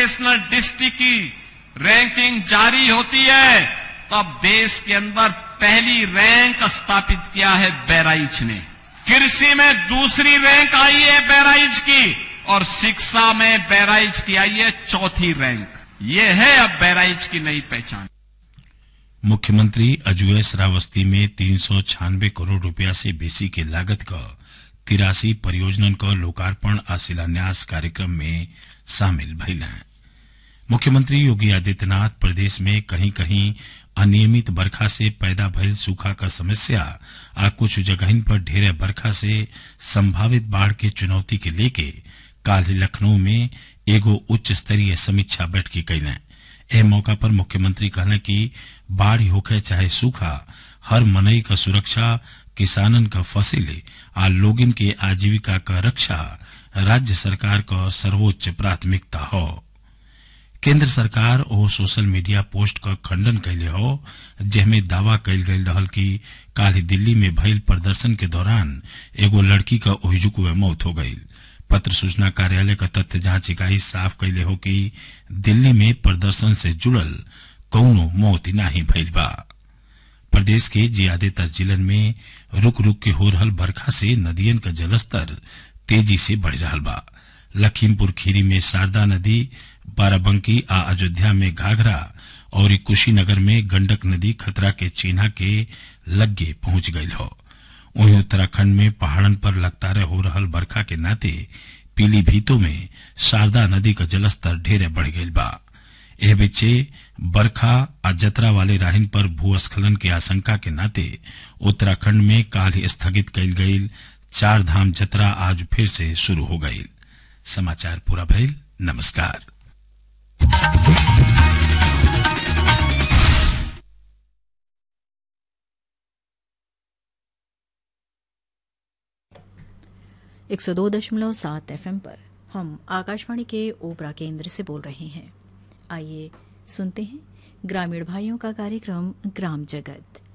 national district की ranking जारी होती है तब देश के अंदर पहली रैंक स्थापित किया है बहराइच ने कृषि में दूसरी रैंक आई है बहराइच की और शिक्षा में बहराइच की आई है चौथी रैंक ये है अब बहराइच की नई पहचान मुख्यमंत्री अजूय श्रावस्ती में तीन सौ छियानवे करोड़ रुपया से बेसी के लागत का तिरासी परियोजनन का लोकार्पण आ शिलान्यास कार्यक्रम में शामिल भइल हैं मुख्यमंत्री योगी आदित्यनाथ प्रदेश में कहीं कहीं अनियमित बरखा से पैदा भइल सूखा का समस्या आ कुछ जगहिन पर ढेरे बरखा से संभावित बाढ़ के चुनौती के लेके काल लखनऊ में एगो उच्च स्तरीय समीक्षा बैठक कैलें एह मौका पर मुख्यमंत्री कहले कि बाढ़ होखे चाहे सूखा हर मनई का सुरक्षा किसानन का फसिल आ लोगिन के आजीविका का रक्षा राज्य सरकार का सर्वोच्च प्राथमिकता हो केंद्र सरकार ओ सोशल मीडिया पोस्ट का खंडन कैले हो जेमे दावा कैल गई रहल कि काल दिल्ली में भइल प्रदर्शन के दौरान एगो लड़की का ओहिजुक में मौत हो गई पत्र सूचना कार्यालय का तथ्य जांच इकाई साफ कैले हो कि दिल्ली में प्रदर्शन से जुड़ल कौनो मौत नाही भइल बा प्रदेश के ज्यादातर जिलन में रुक रुक के हो रहल बरखा से नदियन का जलस्तर तेजी से बढ़ रहल बा लखीमपुर खीरी में शारदा नदी बाराबंकी आ अयोध्या में घाघरा और कुशीनगर में गंडक नदी खतरा के चिन्हा के लग्गे पहुंच गई हो वहीं उत्तराखंड में पहाड़न पर लगातार हो रहल बरखा के नाते पीलीभीतों में शारदा नदी का जलस्तर ढेरे बढ़ गई बा एह बिच्चे बरखा आ जतरा वाले राहिन पर भूस्खलन के आशंका के नाते उत्तराखंड में काल स्थगित कैल गई चार धाम जतरा आज फिर से शुरू हो गई समाचार पूरा भइल नमस्कार एक सौ दो दशमलव सात एफ पर हम आकाशवाणी के ओपरा केंद्र से बोल रहे हैं आइए सुनते हैं ग्रामीण भाइयों का कार्यक्रम ग्राम जगत